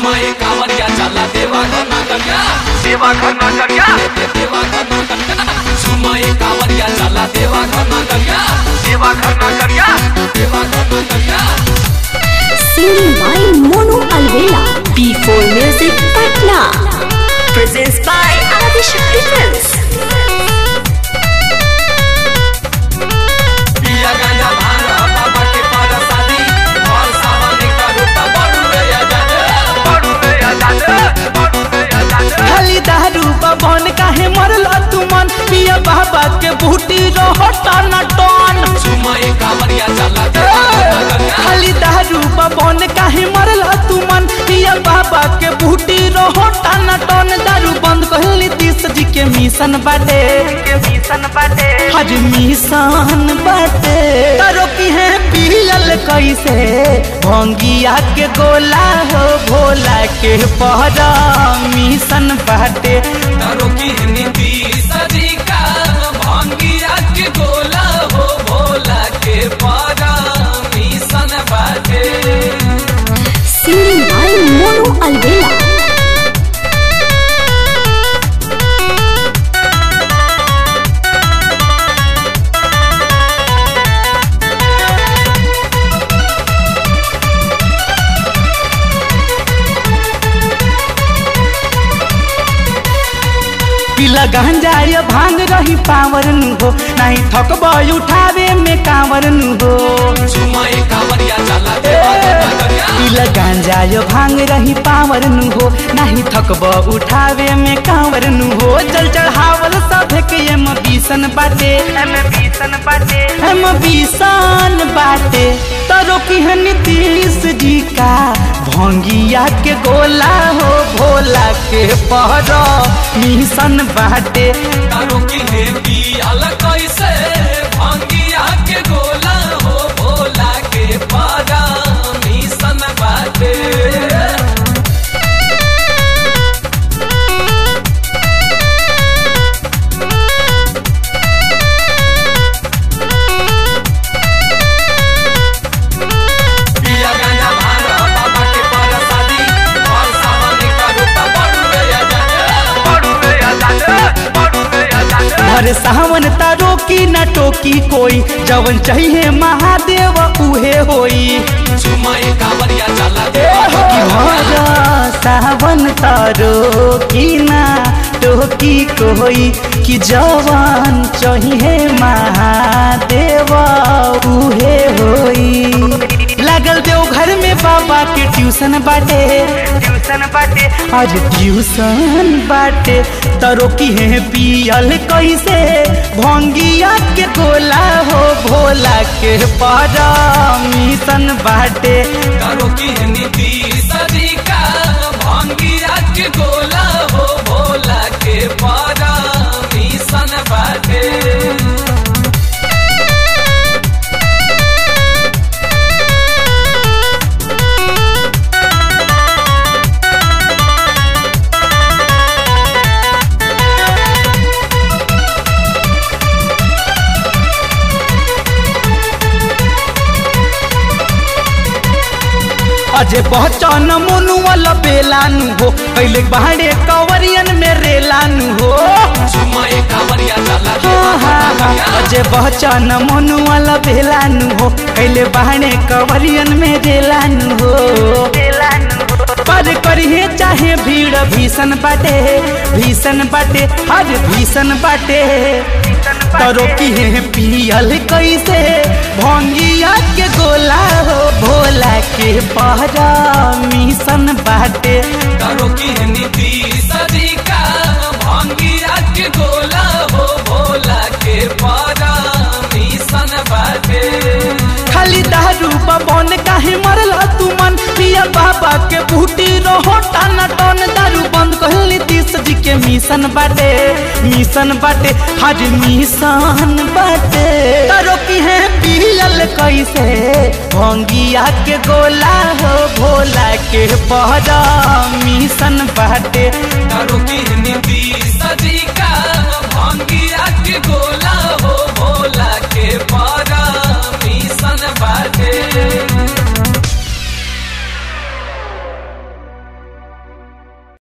झुमय कांवरिया चला देवा घर नगरिया देवा घर नगरिया देवा घर नगरिया झुमय कांवरिया चला देवा घर नगरिया देवा घर नगरिया देवा घर नगरिया Singing by Monu Alvela. B4 Music Patna. Presents by Adishakti Films. पिया गांजा भांग बाबा के पार शादी और सावन का रूपा बड़ू रे आजाद बड़ू रे आजाद बड़ू रे आजाद खाली दारू बन काहे मरल तू मन पिया बाबा के बूटी रहो टन टन झुमय कांवरिया चला देवा घर नगरिया खाली दारू बन काहे मरल तू मन पिया बाबा के बूटी रहो टन टन दारू बंद कहली तीस जी के मिशन बाटे के मिशन बाटे हज मिशन बाटे तारो की है पियल कैसे भंगिया के गोला हो भोला के पहरा मिशन बाटे तारो की नीति सदी का भांगिया के गोला हो भोला के पारा मिशन बाटे Singing by Monu Alvela. पिला गांजा ये भांग रही पावर नु हो नहीं थकब उठावे में कांवर नु हो झुमय कांवरिया चला देवा घर नगरिया पिला गांजा ये भांग रही पावर नु हो नहीं थकब उठावे में कांवर नु हो जल चढ़ावल सब के एम बीसन बाटे एम बीसन बाटे एम बीसन बाटे तरो की है नीतीश जी का भंगिया के गोला हो भोला के पहरो मिशन बाटे तारो की नीति अलग कैसे भांगिया के गोला हो भोला के पारा मिशन बाटे पिया गांजा भांग बाबा के पार शादी और सावन का रूपा बड़ू रे आजाद बड़ू रे आजाद बड़ू रे आजाद हर सावन तारो की न टोकी कोई जवन चाहिए महादेव उहे होई झुमय कांवरिया चला कि देवा भर सावन तारो की ना टोकी कोई कि जवन चाहिए महादेव उहे होई लागल देव घर में बाबा के ट्यूशन बाटे ट्यूशन बाटे आज ट्यूशन बाटे तरो की है पियल कैसे भंगिया के गोला हो भोला के पारा मिशन बाटे करो की नीति सदी का भांगिया के गोला हो भोला के पारा मिशन बाटे अजे पहचान मोनु वाला बेलानु हो पहले बाहरे कवरियन में रेलानु हो झुमय कांवरिया चला हाँ, हाँ, हाँ। देवा अजे पहचान मोनु वाला बेलानु हो पहले बाहरे कवरियन में रेलानु हो पर करिए चाहे भीड़ भीषण बाटे भीषण बाटे हर भीषण बाटे तरो की है पियल कैसे भंगिया के गोला हो भोला के पहरा मिशन बाटे करो की नीति सदी का भांगिया के गोला हो भोला के पारा मिशन बाटे खाली दारू बन काहे मरल तू मन पिया बाबा के बूटी रहो टन टन दारू बंद कहली तीस जी के मिशन बाटे मिशन बाटे हज मिशन बाटे तारो की है पियल कैसे भंगिया के गोला हो भोला के पहरा मिशन बाटे करो की नीति सदी